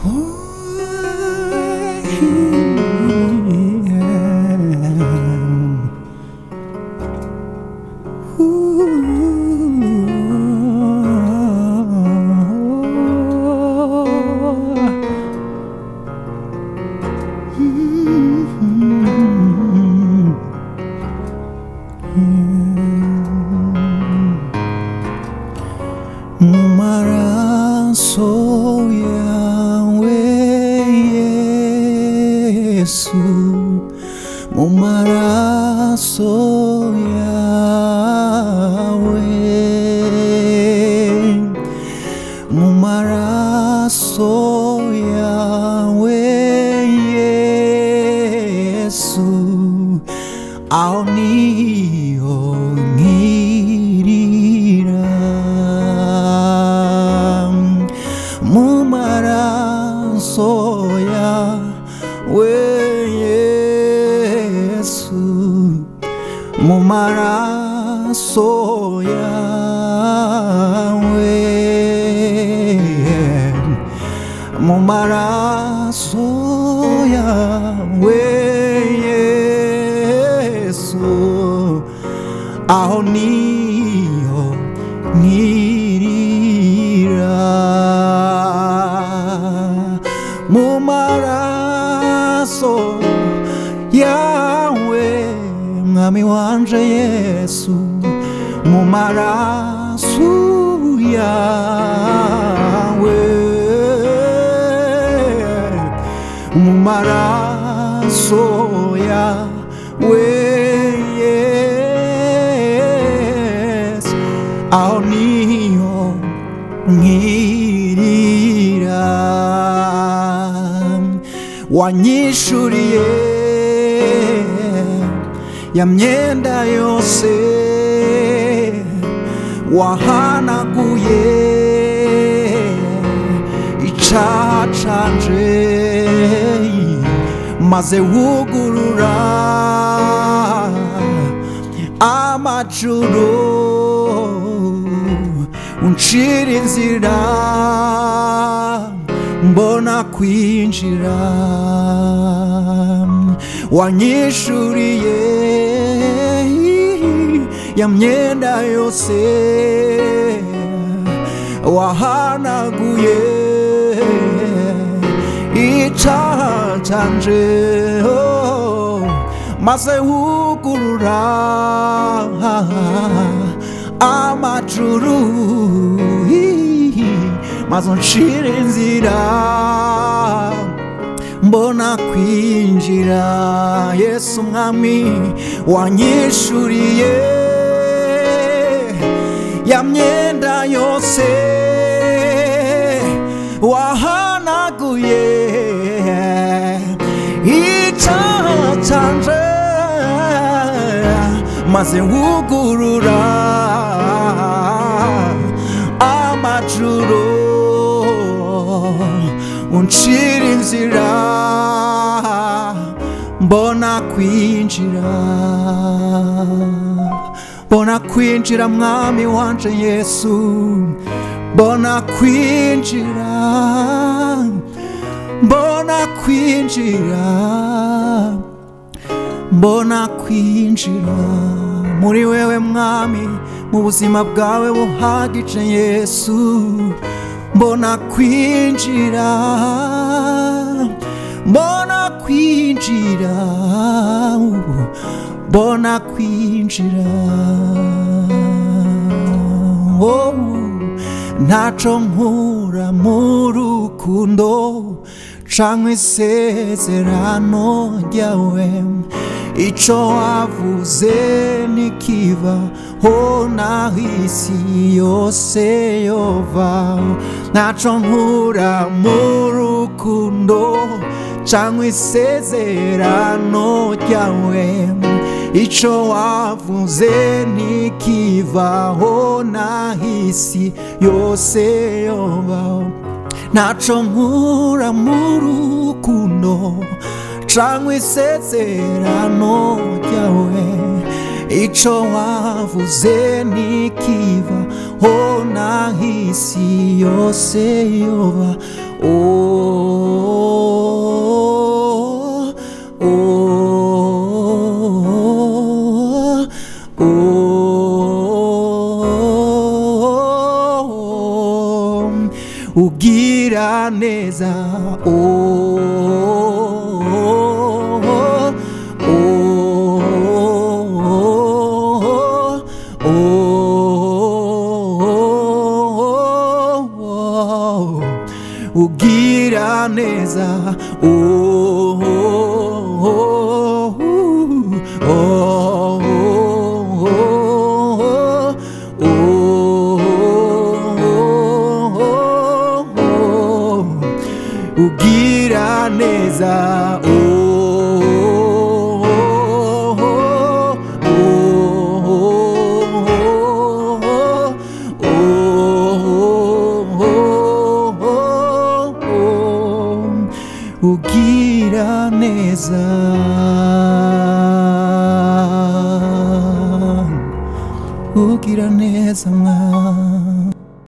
mu maraso yawe yesu mu maraso yawe mu maraso yawe yesu aho niho nkirira mu maraso yawe yesu mu maraso yawe mu maraso yawe yesu aho niho nkirira mu maraso yawe mwami wanje yesu mu maraso yawe mu maraso yawe yesu aho niho nkirira wanyishuriye ya myenda yose wahanaguye icaha canje maze wugurura amajuru uncira inzira mbona kwinjira wanyishuriye ya myenda yose wahanaguye icaha canje oh, maze wugurura amajuru maze uncira inzira mbona kwinjira yesu mwami wanyishuriye ya myenda yose wahanaguye icaha canje maze wugurura amajuru uncira inzira mbona kwinjira mbona kwinjira mwami wanje yesu mbona kwinjira mbona kwinjira mbona kwinjira muri wewe mwami mu buzima bwawe buhagije yesu mbona kwinjira mbona kwinjira mbona kwinjira oh, ntaco nkura mu rukundo canke isezerano ryawe ico wavuze nikiva ho naho isi yose yovaho ntaco nkura mu rukundo canke isezerano ryawe ico wavuze nikivaho naho isi yose yobaho ntaco nkura mu rukundo canke isezerano ryawe ico wavuze nikiva ho naho isi yose yoba oh, oh, oh, ugira neza oh, oh, oh, oh, ugira neza oh, oh, oh, ugira neza ugira neza ugira neza mwana